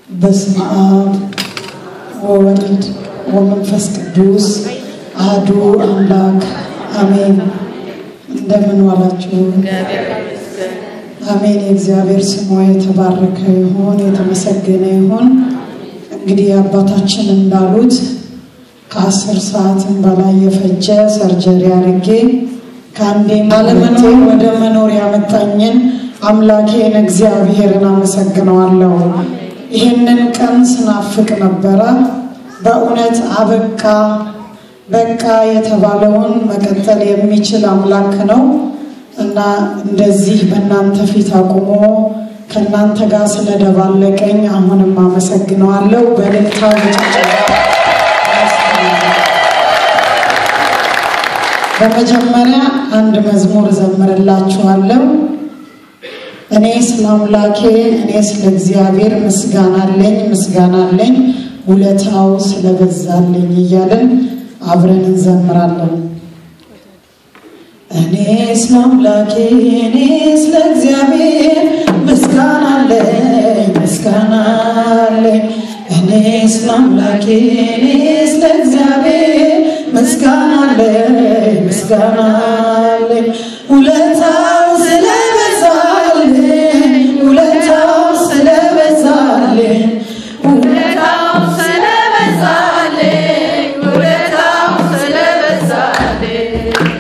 በስመ አብ ወወልድ ወመንፈስ ቅዱስ አሐዱ አምላክ አሜን። እንደምን ዋላችሁ? አሜን። የእግዚአብሔር ስሙ የተባረከ ይሁን፣ የተመሰገነ ይሁን። እንግዲህ አባታችን እንዳሉት ከአስር ሰዓትም በላይ የፈጀ ሰርጀሪ አድርጌ ከአንዴ አለመኖር ወደ መኖር ያመጣኝን አምላኬን እግዚአብሔርን አመሰግነዋለሁ። ይህንን ቀን ስናፍቅ ነበረ። በእውነት አበቃ በቃ የተባለውን መቀጠል የሚችል አምላክ ነው እና እንደዚህ በእናንተ ፊት አቁሞ ከእናንተ ጋር ስለደባለቀኝ አሁንም አመሰግነዋለሁ። በልልታ በጭብጨባ በመጀመሪያ አንድ መዝሙር ዘምርላችኋለሁ። እኔ ስለ አምላኬ እኔ ስለ እግዚአብሔር ምስጋና አለኝ ምስጋና አለኝ ውለታው ስለበዛልኝ እያለን አብረን እንዘምራለን። እኔ ስለ አምላኬ እኔ ስለ እግዚአብሔር ምስጋና አለኝ ምስጋና አለኝ እኔ ስለ አምላኬ እኔ ስለ እግዚአብሔር ምስጋና አለኝ ምስጋና አለኝ ውለታው ስለበዛልኝ ውለታው ስለበዛልኝ ውለታው ስለበዛልኝ ውለታው ስለበዛልኝ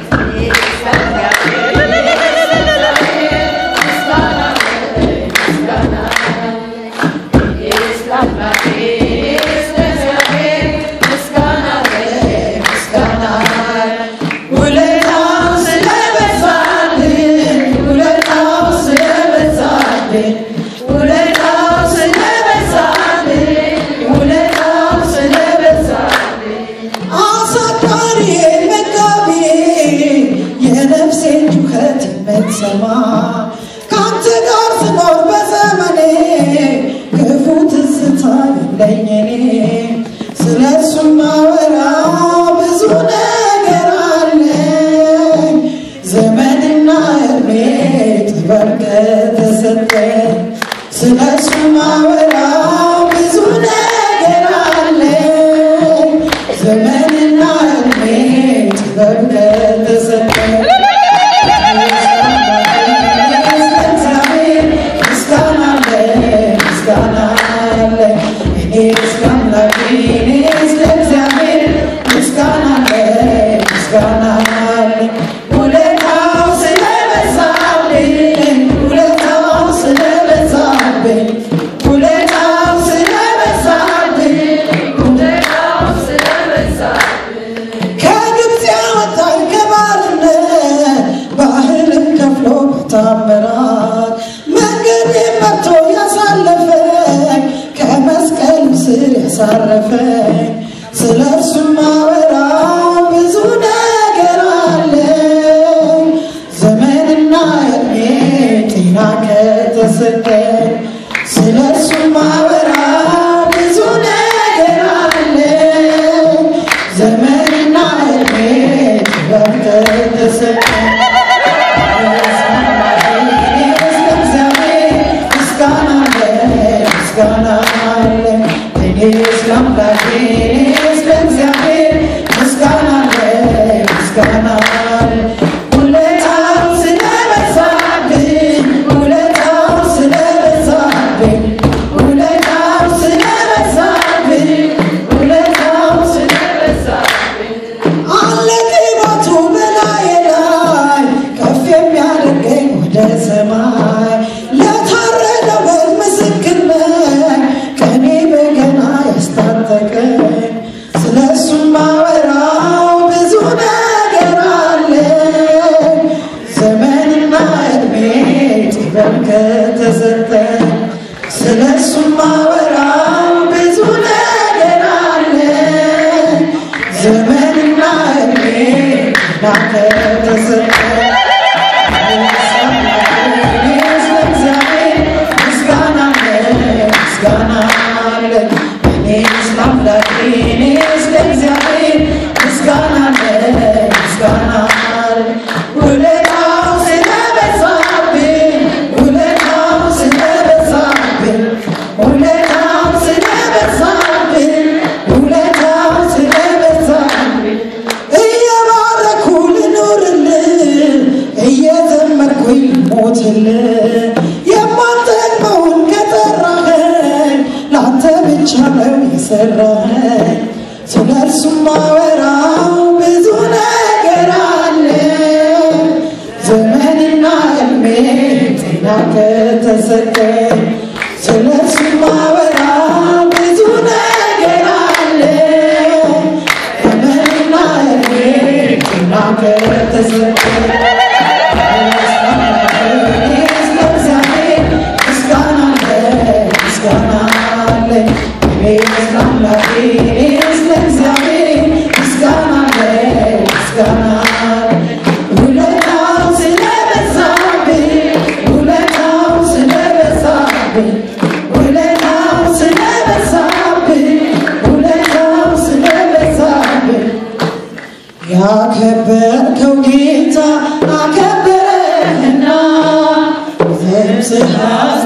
ውለታው ስለበዛልኝ ውለታው ስለበዛልኝ ውለታው ስለበዛልኝ ውለታው ስለበዛልኝ አሳዳሪ መጋቢ የነፍሴን ጩኸት የምትሰማ ከአንተ ጋር ስኖር በዘመኔ ክፉ ትዝታ የለኝ እኔ ስለ እሱ ማወራ ብዙ ነገር አለኝ ዘመንና እድሜ ጥበብ ከተሰጠኝ ስለ እሱ ማወራ ብዙ ነገር አለኝ ዘመንና እድሜ ጥበብ ከተሰጠኝ ምስጋና አለኝ ምስጋና አለኝ እኔ ስለ አምላኬ እኔ ስለ እግዚአብሔር ምስጋና አለኝ ምስጋና አለኝ ውለታው ስለበዛልኝ ውለታው ስለበዛልኝ ውለታው ስለበዛልኝ ውለታው ስለበዛልኝ ከግብፅ ያወጣኝ ከባርነት ባህርን ከፍሎ በታምራት መንገድ መርቶ ያሳለፈኝ ከመስቀል ስር ያሳረፈኝ ስለ እርሱ ማወራው ብዙ ነገር አለኝ ዘመንና እድሜ ጤና ከተሰጠኝ ስለ እርሱ ማወራው ብዙ ነገር አለኝ ዘመንና እድሜ ጥበብ ከተሰጠኝ ምስጋና አለኝ እኔ ስለ አምላኬ እኔ ስለ እግዚአብሔር ምስጋና አለኝ ምስጋና አለኝ ውለታው ስለበዛልኝ ውለታው ስለበዛልኝ ውለታው ስለበዛልኝ ውለታው ስለበዛልኝ አለ ቅባቱ በላዬ ላይ ከፍ የሚያደርገኝ ወደ ሰማይ ለታረደው በግ ምስክር ነኝ ቀኔ በገና ያስታጠቀኝ ስለ እሱ ማወራው ብዙ ነገር አለኝ ዘመንና እድሜ ጥበብ ከተሰጠኝ ስለ እሱ ማወራው ብዙ ነገር አለኝ ዘመንና እድሜ ከተሰጠኝ ምስጋና አለኝ ምስጋና አለኝ እኔ ስለ አምላኬ እኔ ስለ እግዚአብሔር ምስጋና አለኝ ምስጋና አለኝ ውለታው ስለበዛብኝ ውለታው ስለበዛብኝ ውለታው ስለሰራኸኝ ስለ እርሱም ማወራው ብዙ ነገር አለ። ዘመንና እድሜ ጤና ከተሰጠኝ ስለ እርሱም ማወራው ብዙ ነገር አለ። ዘመንና እድሜ ጤና ከተሰጠኝ ያከበርከው ጌታ አከበረህና ዘምጽሐ